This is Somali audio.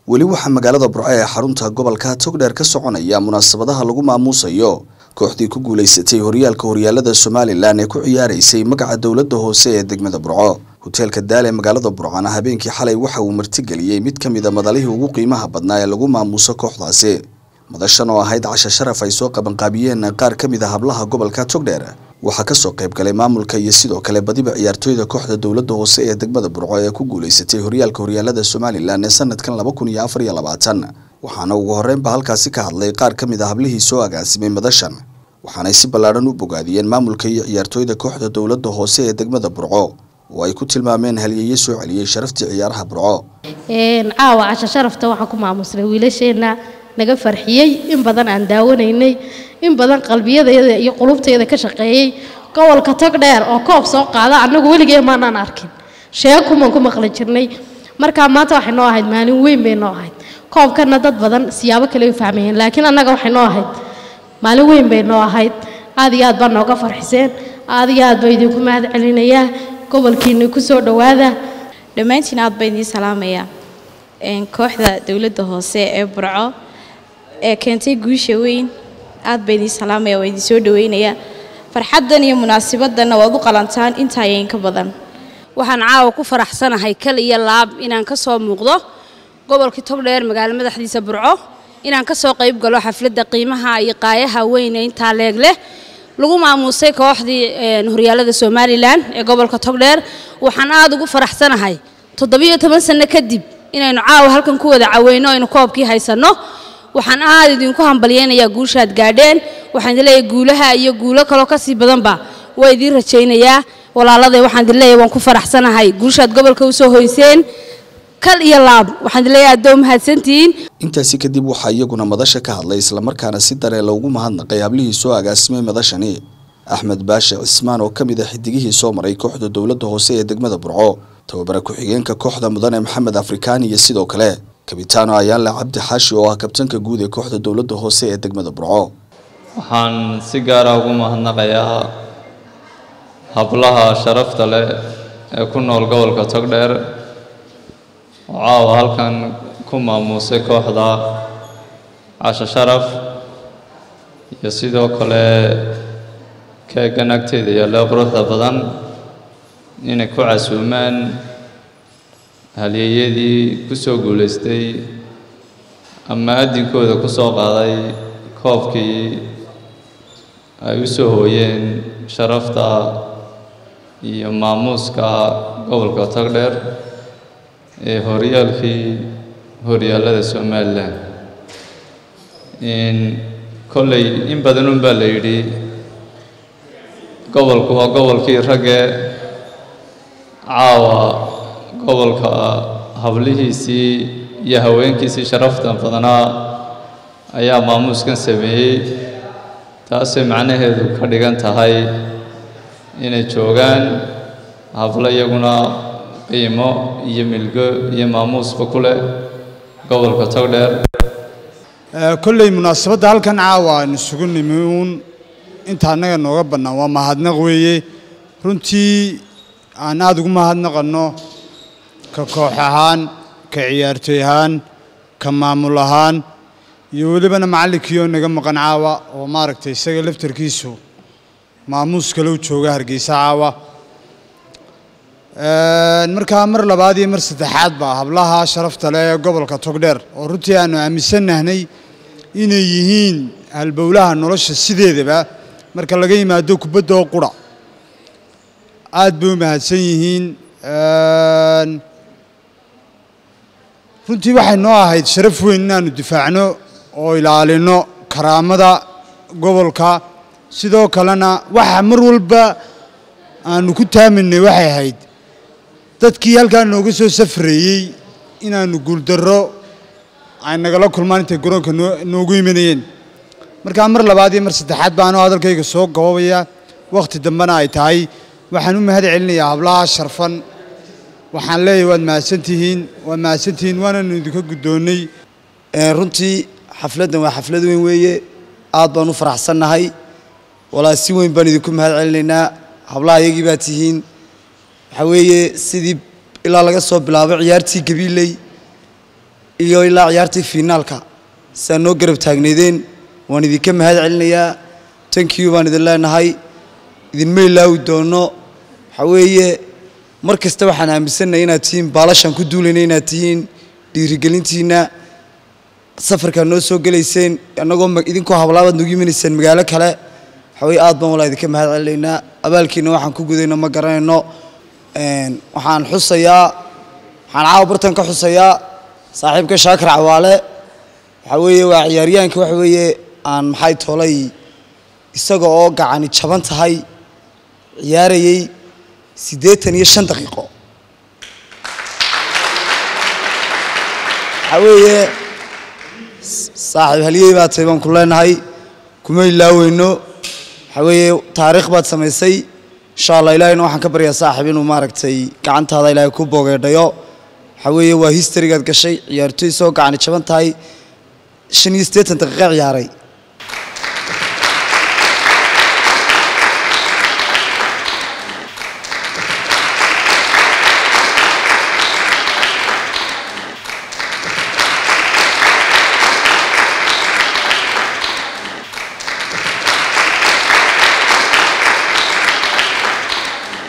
weli waxaa magaalada burco ee xarunta gobolka togdheer ka soconaya munaasabadaha lagu maamuusayo kooxdii ku guulaysatay horyaalka horyaalada somalilan ee ku ciyaaraysay magaca dowladda hoose ee degmada burco hoteelka daal ee magaalada burcana habeenkii xalay waxa uu martigeliyey mid ka mid a madalihii ugu qiimaha badnaa ee lagu maamuuso kooxdaasi madashan oo ahayd casha sharaf ay soo qabanqaabiyeen qaar ka mid a hablaha gobolka togdheer waxaa kasoo qayb galay maamulka iyo sidoo kale badiba ciyaartooyda kooxda dowladda hoose ee degmada burco ee ku guulaysatay horyaalka horyaalada somalilan ee sanadkan laba kun iyo afar iyo labaatan waxaana ugu horreynba halkaasi ka hadlay qaar ka mid a hablihii soo agaasimay madashan waxaanay si ballaadhan u bogaadiyeen maamulka iyo ciyaartooyda kooxda dowladda hoose ee degmada burco oo ay ku tilmaameen halyeeye soo celiyey sharaftii ciyaaraha burco caawa casha sharafta waxaan ku maamusnay wiilasheenna naga farxiyey in badan aan daawanaynay in badan qalbiyadayada iyo qulubtayda ka shaqeeyey gobolka tog dheer oo koob soo qaada annagu weligee maanaan arkin sheekumaan ku maqli jirnay markaa maanta waxay noo ahayd maalin weyn bay noo ahayd koobkana dad badan siyaabo kale u fahmayeen laakiin annaga waxay noo ahayd maalin weyn bay noo ahayd aad iyo aad baa nooga farxiseen aad iyo aad baa idinku mahad celinayaa gobolkiina ku soo dhowaada dhammaantiin aad baa idiin salaamayaa kooxda dowladda hoose ee burco ee keentay guusha weyn aad baa idiin salaamaya waa idiin soo dhaweynayaa farxaddan iyo munaasibaddanna waad u qalantaan intaayayn ka badan waxaan caawa ku faraxsanahay kal iyo laab inaan ka soo muuqdo gobolkii togdheer magaalo madaxdiisa burco inaan ka soo qayb galo xafladda qiimaha iyo qaayaha weyn ee intaa leeg leh lagu maamuusay kooxdii horyaalada somalilan ee gobolka togdheer waxaan aad ugu faraxsanahay toddobiyo toban sanno kadib inaynu caawa halkan ku wada caweyno aynu koobkii haysanno waxaan aad idinku hambalyeynayaa guushaad gaadheen waxaan idin leeyahay guulaha iyo guulo kaloo kasii badanba waa idiin rajaynayaa walaaladay waxaan idin leeyahay waan ku faraxsanahay guushaad gobolka usoo hoyseen kal iyo laab waxaan idin leeyahay addoo mahadsantihiin intaasi kadib waxaa iyaguna madasha ka hadlay islamarkaana si daree loogu mahadnaqay hablihii soo agaasimay madashani axmed baashe cismaan oo ka mid a xidigihii soo maray kooxda dowladda hoose ee degmada burco tababara ku-xigeenka kooxda mudane maxamed afrikaan iyo sidoo kale kabitaano ayaanle cabdi xaashi oo ah kabtanka guud ee kooxda dowladda hoose ee degmada burco waxaan si gaara ugu mahadnaqayaa hablaha sharafta leh ee ku nool gobolka togdheer oo caawa halkan ku maamuusay kooxda casho sharaf iyo sidoo kale keegan agteeda yaalla quruxda badan inay ku casuumaan halyeeyadii ku soo guulaystay ama addinkooda ku soo qaaday koobkii ay u soo hooyeen sharafta iyo maamuuska gobolka togdheer ee horyaalkii horyaalada somalilan kolley in badan un baa la yidhi gobolku waa gobolkii ragge caawa gobolka hablihiisii iyo haweenkiisii sharafta badanaa ayaa maamuuskan sameeyey taasay macnaheedu ka dhigan tahay inay joogaan hablo iyaguna qiimo iyo milgo iyo maamuusba ku leh gobolka togdheer kolley munaasabadda halkan caawa aynu isugu nimi uun inta annaga nooga bannaan waa mahadnaq weeye runtii aan aada ugu mahadnaqanno ka koox ahaan ka ciyaartooy ahaan ka maamul ahaan iyo welibana macallinkii oo naga maqan caawa oo maaragtay isaga laftarkiisu maamuus kale u jooga hargeysa caawa markaa mar labaad iyo mar saddexaad baa hablaha sharafta leh ee gobolka togdheer oo runtii aanu aaminsannahnay inay yihiin halbowlaha nolosha sideedaba marka laga yimaado kubadda oo qura aad bay u mahadsan yihiin runtii waxay noo ahayd sharaf weyn inaanu difaacno oo ilaalino karaamada gobolka sidoo kalena waxa mar walba aanu ku taaminay waxay ahayd dadkii halkaa nooga soo safreeyey inaanu guuldarro ay nagala kulmaan intay garoonka noogu imanayeen markaa mar labaad iyo mar saddexaad baanoo hadalkayga soo gababaya wakhti dambena ay tahay waxaan u mahad celinayaa hablaha sharfan waxaan leeyahay waad mahadsantihiin waad mahadsantihiin waananu idinka guddoonnay runtii xafladdan waa xaflad weyn weeye aad baan u faraxsannahay walaa si weyn baan idinku mahad celinaynaa hablaha iyagii baa tihiin waxaa weeye sidii ilaa laga soo bilaabo ciyaartii gabiiley iyo ilaa ciyaartii fiinaalka sidaa noo garab taagneydeen waan idinka mahad celinayaa thank you baan idin leenahay idinma ilaawi doono waxaa weeye mar kasta waxaan aaminsannahay inaad tihiin baalashaan ku duulayna inaad tihiin dhiirigelintiinna safarkaad noo soo gelayseen annagoo ma- idinkoo hablaabaad nagu imanayseen magaalo kale waxaa weye aad baan walaa idinka mahad celinaynaa abaalkiina waxaan ku gudayno ma garanayno Een, waxaan xusayaa waxaan caawa bartan ka xusayaa saaxiibka shaakir cawaale waxaa weeye waa ciyaaryahanka waxa weeye aan maxay toolay isaga oo gacani jaban tahay ciyaarayay siddeetan iyo shan daqiiqo waxaa weeye s- saaxiib halyey baa tahay baan ku leenahay kuma ilaaweyno waxaa weeye taariikh baad samaysay insha allah ilaahayna waxaan ka baryaa saaxiib inuu maaragtay gacantaada ilaahay ku boogeedhayo waxaa weeye waa historygaad gashay ciyaartoy soo gacani jaban tahay shan iyo siddeetan daqiiqo ciyaaray